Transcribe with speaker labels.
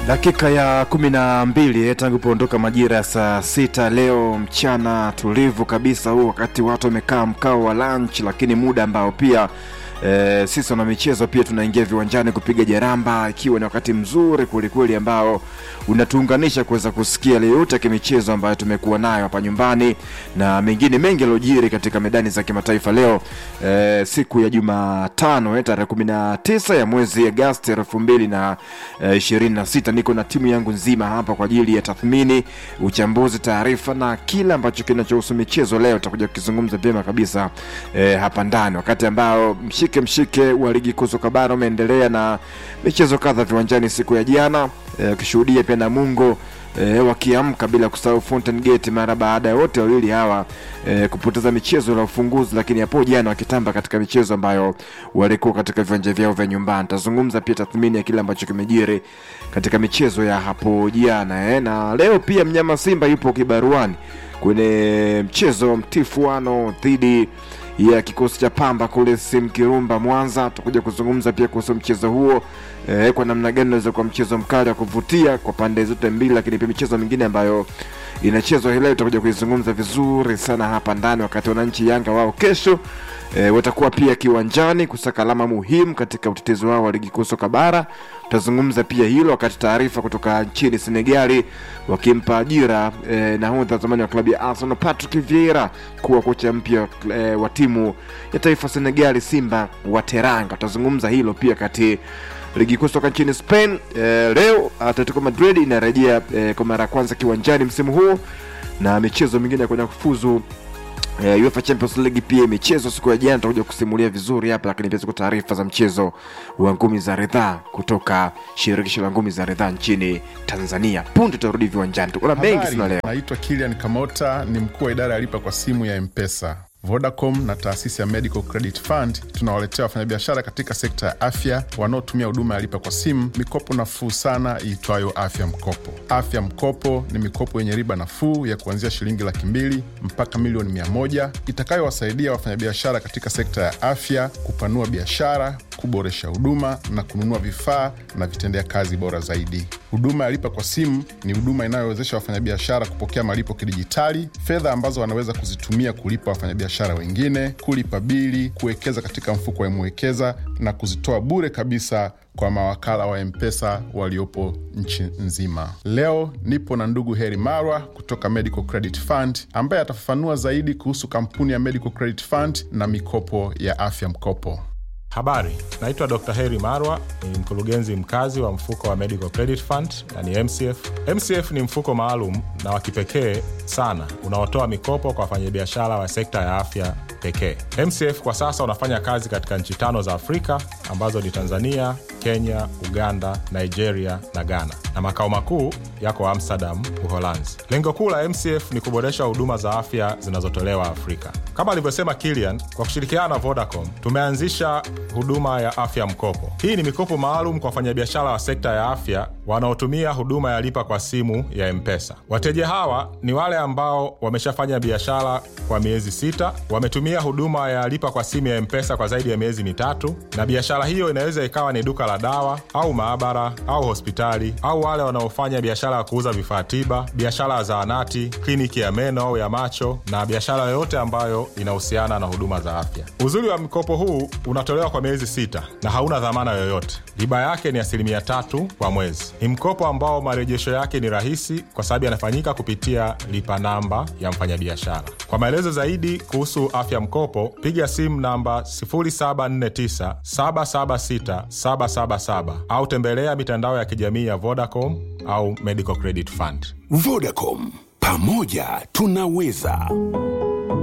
Speaker 1: Dakika ya kumi na mbili tangu kuondoka majira ya saa sita leo mchana tulivu kabisa, huu wakati watu wamekaa mkao wa lunch, lakini muda ambao pia e, sisi wana michezo pia tunaingia viwanjani kupiga jaramba, ikiwa ni wakati mzuri kwelikweli ambao unatuunganisha kuweza kusikia yale yote ya kimichezo ambayo tumekuwa nayo hapa nyumbani na mengine mengi yaliyojiri katika medani za kimataifa leo e, siku ya Jumatano eh, tarehe kumi na tisa ya mwezi Agosti elfu mbili na ishirini na sita. Niko na timu yangu nzima hapa kwa ajili ya tathmini, uchambuzi, taarifa na kila ambacho kinachohusu michezo. Leo tutakuja kukizungumza vyema kabisa e, hapa ndani, wakati ambao mshike mshike wa ligi kuu soka bara umeendelea na michezo kadha viwanjani siku ya jana ukishuhudia e, pia Namungo e, wakiamka bila kusahau Fountain Gate mara baada ya wote wawili hawa e, kupoteza michezo la ufunguzi, lakini hapo jana wakitamba katika michezo ambayo walikuwa katika viwanja vyao vya nyumbani. Tazungumza pia tathmini ya kile ambacho kimejiri katika michezo ya hapo jana e, na leo pia mnyama Simba yupo kibaruani kwenye mchezo mtifuano dhidi ya kikosi cha Pamba kule Simkirumba Mwanza. Tutakuja kuzungumza pia kuhusu mchezo huo e, kwa namna gani unaweza kuwa mchezo mkali wa kuvutia kwa pande zote mbili, lakini pia michezo mingine ambayo inachezwa hii leo tutakuja kuizungumza vizuri sana hapa ndani, wakati wananchi Yanga wao kesho e, watakuwa pia kiwanjani kusaka alama muhimu katika utetezi wao wa ligi kuu soka bara. Tutazungumza pia hilo, wakati taarifa kutoka nchini Senegali wakimpa ajira e, nahodha zamani wa klabu ya Arsenal Patrick Vieira kuwa kocha mpya e, wa timu ya taifa Senegali Simba wa Teranga. Tutazungumza hilo pia kati ligi kuu soka nchini Spain e, leo Atletico Madrid inarejea e, kwa mara ya kwanza kiwanjani msimu huu na michezo mingine ya kwenda kufuzu Uh, UEFA Champions League pia michezo siku ya jana tutakuja kusimulia vizuri hapa, lakini pia ziko taarifa za mchezo wa ngumi za ridhaa kutoka shirikisho la ngumi za ridhaa nchini Tanzania. Punde tutarudi viwanjani, tuko na mengi sana leo.
Speaker 2: Naitwa Kilian Kamota, ni mkuu wa idara ya lipa kwa simu ya Mpesa. Vodacom na taasisi ya Medical Credit Fund tunawaletea wafanyabiashara katika sekta ya afya wanaotumia huduma ya lipa kwa simu mikopo nafuu sana iitwayo Afya Mkopo. Afya Mkopo ni mikopo yenye riba nafuu ya kuanzia shilingi laki mbili mpaka milioni mia moja itakayowasaidia wafanyabiashara katika sekta ya afya kupanua biashara, kuboresha huduma na kununua vifaa na vitendea kazi bora zaidi. Huduma ya lipa kwa simu ni huduma inayowezesha wafanyabiashara kupokea malipo kidijitali, fedha ambazo wanaweza kuzitumia kulipa wafanyabiashara wengine, kulipa bili, kuwekeza katika mfuko wa Mwekeza na kuzitoa bure kabisa kwa mawakala wa Mpesa waliopo nchi nzima. Leo nipo na ndugu Heri Marwa kutoka Medical Credit Fund ambaye atafafanua zaidi kuhusu kampuni ya Medical Credit Fund na mikopo ya afya mkopo.
Speaker 3: Habari, naitwa Dr. Heri Marwa, ni mkurugenzi mkazi wa mfuko wa Medical Credit Fund yani MCF. MCF ni mfuko maalum na wa kipekee sana unaotoa mikopo kwa wafanyabiashara wa sekta ya afya pekee. MCF kwa sasa unafanya kazi katika nchi tano za Afrika ambazo ni Tanzania, Kenya, Uganda, Nigeria na Ghana, na makao makuu yako Amsterdam, Uholanzi. Lengo kuu la MCF ni kuboresha huduma za afya zinazotolewa Afrika. Kama alivyosema Kilian, kwa kushirikiana na Vodacom tumeanzisha huduma ya afya mkopo. Hii ni mikopo maalum kwa wafanyabiashara wa sekta ya afya wanaotumia huduma ya lipa kwa simu ya Mpesa. Wateja hawa ni wale ambao wameshafanya biashara kwa miezi sita, wametumia huduma ya lipa kwa simu ya Mpesa kwa zaidi ya miezi mitatu, na biashara hiyo inaweza ikawa ni duka la dawa au maabara au hospitali, au wale wanaofanya biashara ya kuuza vifaa tiba, biashara ya zahanati, kliniki ya meno au ya macho, na biashara yoyote ambayo inahusiana na huduma za afya. Uzuri wa mkopo huu unatolewa kwa miezi sita na hauna dhamana yoyote. Riba yake ni asilimia tatu kwa mwezi. Ni mkopo ambao marejesho yake ni rahisi kwa sababu yanafanyika kupitia lipa namba ya mfanyabiashara. Kwa maelezo zaidi kuhusu afya mkopo, piga simu namba 0749 776 777 au tembelea mitandao ya kijamii ya Vodacom au Medical Credit Fund.
Speaker 4: Vodacom, pamoja tunaweza.